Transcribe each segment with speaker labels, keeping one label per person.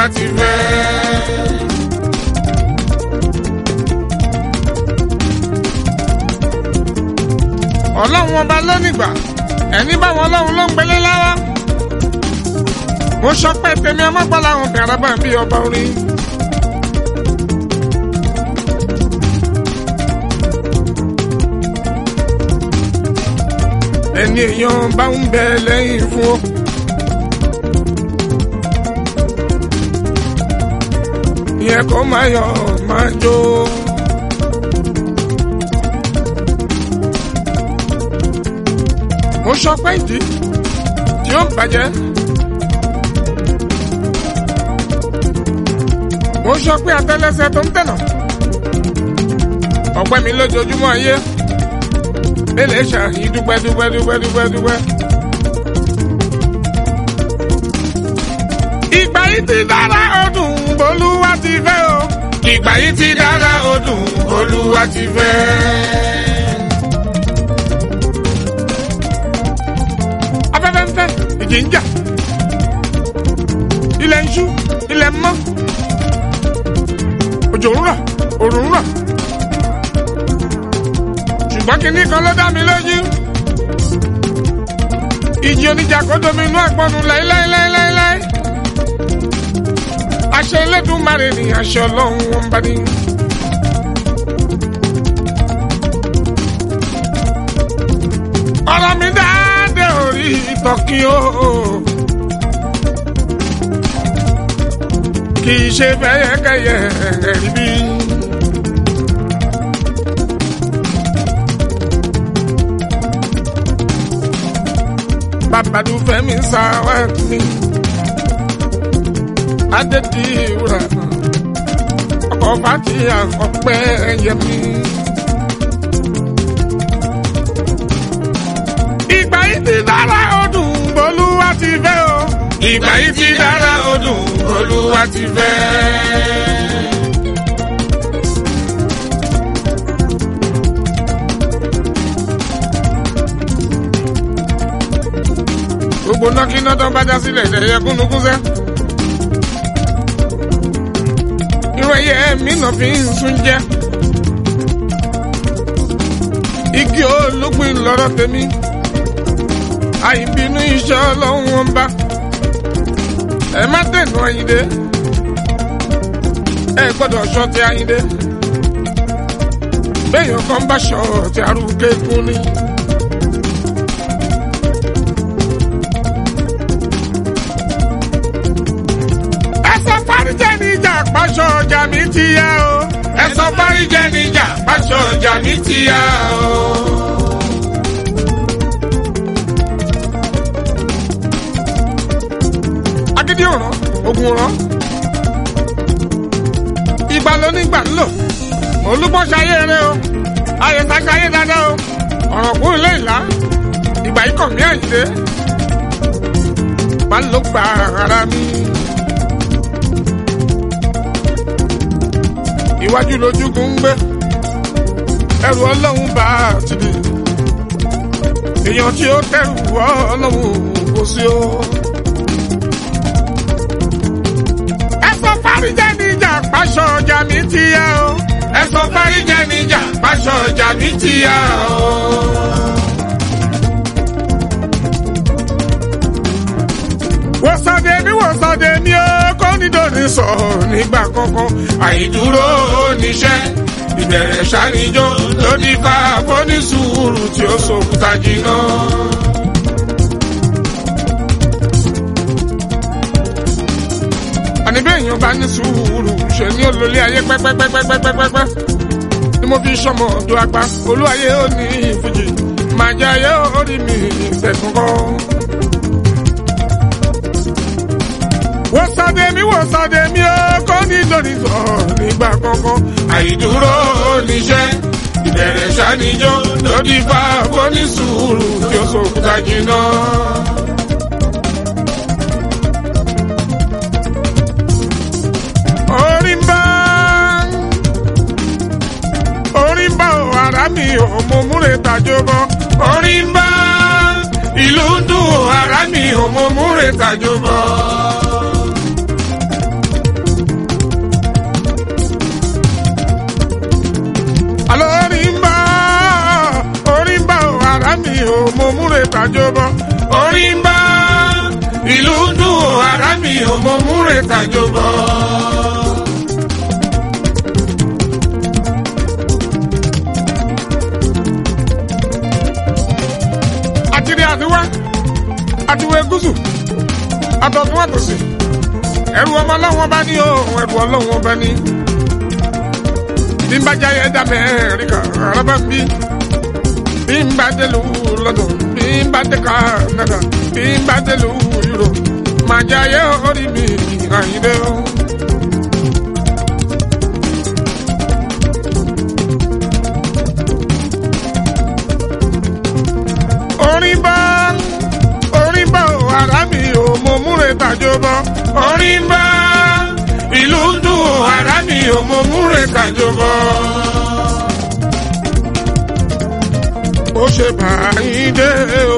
Speaker 1: bolúwa ti fẹ́. ọlọ́run ọba lónìgbà ẹni báwọn ọlọ́run ló ń gbélé lára. mo sọ pé tèmi ọmọgbọ́n làwọn bẹ̀rẹ̀ bá bí ọba orin. ẹni èèyàn bá ń bẹ lẹ́yìn fún ọ. ìyẹn kò máa yọ máa jó. mo sọ pé ìdí tí ó bàjẹ́. mo sọ pé àtẹ́lẹsẹ̀ tó ń tẹ̀nà. ọ̀pẹ mi lójoojúmọ́ ayé. Bẹ́lẹ̀ ṣàyí dúpẹ́ dúpẹ́ dúpẹ́ dúpẹ́ dúpẹ́. Ìgbà yìí ti dára ọdún Olúwa ti fẹ́ o. Ìgbà yìí ti dára ọdún Olúwa ti fẹ́. Afẹ́fẹ́ ń fẹ́, ìjì ń jà. Ilẹ̀ ń ṣú, ilẹ̀ ń mọ́. Òjò ń rọ̀, òrùn ń rọ̀ ṣùgbọ́n kinní kan ló dá mi lójú. ìjì oníjà kó domi inú àgbọ̀nù láíláíláíláí. aṣọ Elédùmarè ni aṣọ ọlọ́run wọn bá ní. ọ̀rọ̀ mi dáadé orí ìtọ́kí o. kì í ṣe bẹ́yẹkẹ́yẹ rí bí. babadu fẹmi sáwẹ mi adediwura ọkọ fati ọpẹ yẹmi. ìgbà yìí ti dára ọdún Olúwa ti fẹ́ o. ìgbà yìí ti dára ọdún Olúwa ti fẹ́. gbogbo nọ́kínà tó bá já sílẹ̀ ìdẹ̀yẹ kúnnukún sẹ́. irú ẹyẹ mi náà fi ń sún jẹ́. igi ológun lọ́rọ̀ tèmi. àìbínú iṣẹ́ ọlọ́run wọn bá. ẹ má dẹ̀nu Àyìndé. ẹ gbọ́dọ̀ ṣọ́ ti Àyìndé. béèyàn kan bá ṣọ́ ti arúgbó kún ni. fáríjẹ níjà pàṣọ ọjà mi ti yá o. ẹ sọ fáríjẹ níjà pàṣọ ọjà mi ti yá o. agídí òràn ogun òràn ìgbà ló nígbà ń lò olúbọ̀ ṣayé rẹ o ayẹta ṣayé dáadáa o ọ̀rọ̀ kún ilé ìlà ìgbà yìí kàn mí Àyìndé má ló gba ara mi. iwájú lójúkún ń gbé ẹrù ọlọ́run bá ti di èèyàn tí ó tẹrù ọlọ́run kò sí o. ẹ sọ fáríjẹ níjà pàṣọ ọjà mi ti yá o. ẹ sọ fáríjẹ níjà pàṣọ ọjà mi ti yá o. wòsàdé mi wòsàdé mi ó kó nídòní sọ nígbà kankan àìdúró níṣẹ́ ìbẹ̀rẹ̀ ṣàníjó lóní fa fónísùúrù tí ó sòkúta jìnnà. àní bẹ́ẹ̀ yẹn bá ní sùúrù ṣe ní olólè ayé pẹ́pẹ́pẹ́pẹ́pẹ́pẹ́ ni mo fi sọmọ ọdún apá olúwayé ó ní ìfújì màjà ayé ó rí mi ìṣẹ̀kọ̀kọ̀. wòsàdé mi wòsàdé mi ó kọ́ ní lórí sọ nígbà kankan. àìdúró níṣẹ́ ìbẹ̀rẹ̀ ṣàníjó lórí fa fónísùúrù tí ó sòkúta jìnnà. orí ń bá orí ń bá o ara mi ò mọ múre tàjọ bọ. orí ń bá ìlú ń dùn o ara mi ò mọ múre tàjọ bọ. ò mo múre tàjọbọ orí ń bá ìlú dùn ò ara mi ò mo múre tàjọbọ. àtìrí àtiwá àtiwé gúúsù àtọ̀tún àtòsí ẹrù ọmọ ọlọ́wọ́n bá ní o ẹrù ọlọ́wọ́n bá ní. bí n bá jáyé dá mẹ́rìnkà rábà bí bí n bá dé lu lọ́dọ̀ bí n bá dé Canada bí n bá dé lu Europe máa jáyé orí mi àyíndé o. orin bá orin bá o ara mi ò mo múre tàjọ bọ orin bá ìlú dùn o ara mi ò mo múre tàjọ bọ. mo ṣe báyìí dé o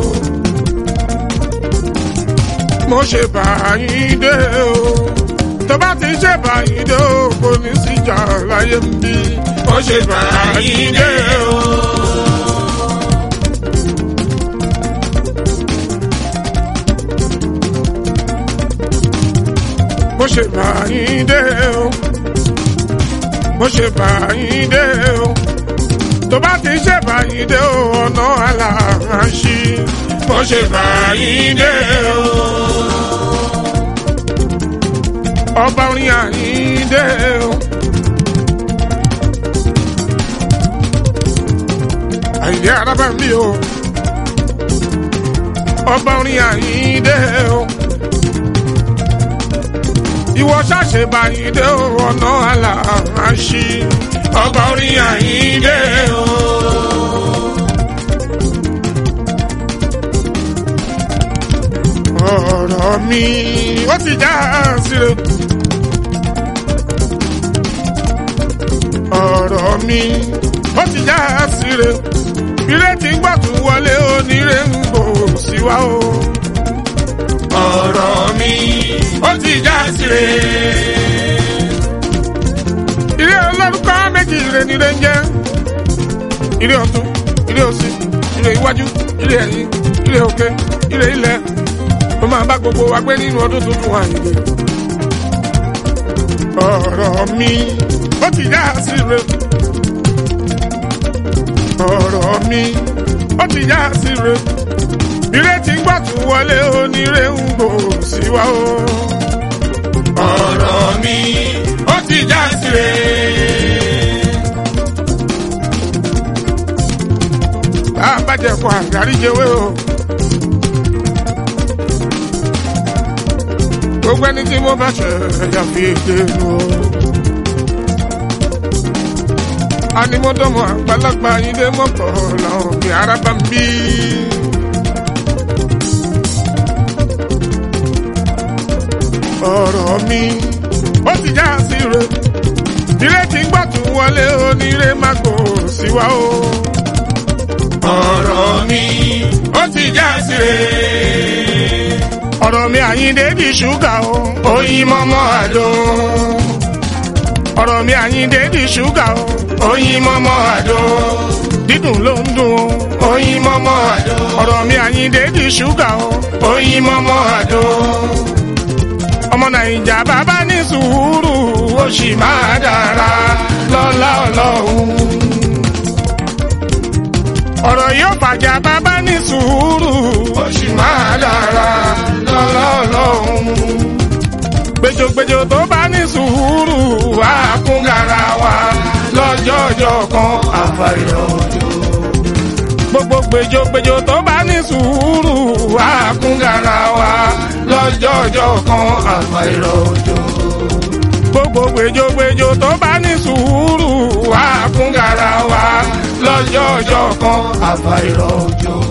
Speaker 1: mo ṣe báyìí dé o tó bá ti ṣe báyìí dé o kò ní síjà láyé ń bí mo ṣe báyìí dé o. mo ṣe bá yín dé o mo ṣe bá yín dé o tó bá ti ṣe bá yín dé o ọ̀nà aláàṣì mo ṣe bá yín dé o ọba orin àyín dé o àyíndé arábà mi o ọba orin àyín dé o ìwọ ṣàṣe báyìí dé o ọ̀nà aláàṣì ọba orin àyíndé o. ọ̀rọ̀ mi ó ti já síre. ọ̀rọ̀ mi ó ti já síre. ìrètí gbọ̀tún wọlé onírè ń bò síwá o. ọ̀rọ̀ mi ó ti já síre. ilé olórúkọ méjì ire ni ire ń jẹ́. ilé ọ̀tún ilé òsì ilé iwájú ilé ẹ̀yìn ilé òkè ilé ilẹ̀ ó máa bá gbogbo wa gbé nínú ọdún tuntun àyè. ọ̀rọ̀ mi ó ti já síre. ọ̀rọ̀ mi ó ti já síre. ìrètí gbọ̀tún wọlé onírè ń gbò síwá o. ọ̀rọ̀ mi ó ti já síre. bá a bá jẹ kó àgáríjẹwé o. gbogbo ẹni tí mo bá ṣe ẹ̀yà fi èdè nù o. animọ́dọ́mọ àgbàlagbà yín dé mọ́kọ̀ làwọn òbí ara bá ń bí. ọ̀rọ̀ mi ó ti já sí re ìrètí gbọ́tún wọlé onírè má kò síwá o. ọ̀rọ̀ mi ó ti já sí re ọ̀rọ̀ mi àyíndé di ṣúgà o oyin mọ́mọ́ àdó. ọ̀rọ̀ mi àyíndé di ṣúgà o oyin mọ́mọ́ àdó. dídùn ló ń dùn o oyin mọ́mọ́ àdó. ọ̀rọ̀ mi àyíndé di ṣúgà o oyin mọ́mọ́ àdó. ọmọ nàìjà bàbá ní sùúrù ó sì máa dára lọ́lá ọlọ́run. ọ̀rọ̀ yóò fàjà bàbá ní sùúrù ó sì máa dára lọ́lá ọlọ́run. gbèjògbèjò tó bá ní sùúrù wá kún gara wa lọ́jọ́jọ́ kan àfàìrọ̀ òjò. gbogbo gbèjògbèjò tó bá ní sùúrù wá kún gara wa lọ́jọ́jọ́ kan àfàìrọ̀ òjò. gbogbo gbèjògbèjò tó bá ní sùúrù wá kún gara wa lọ́jọ́jọ́ kan àfàìrọ̀ òjò.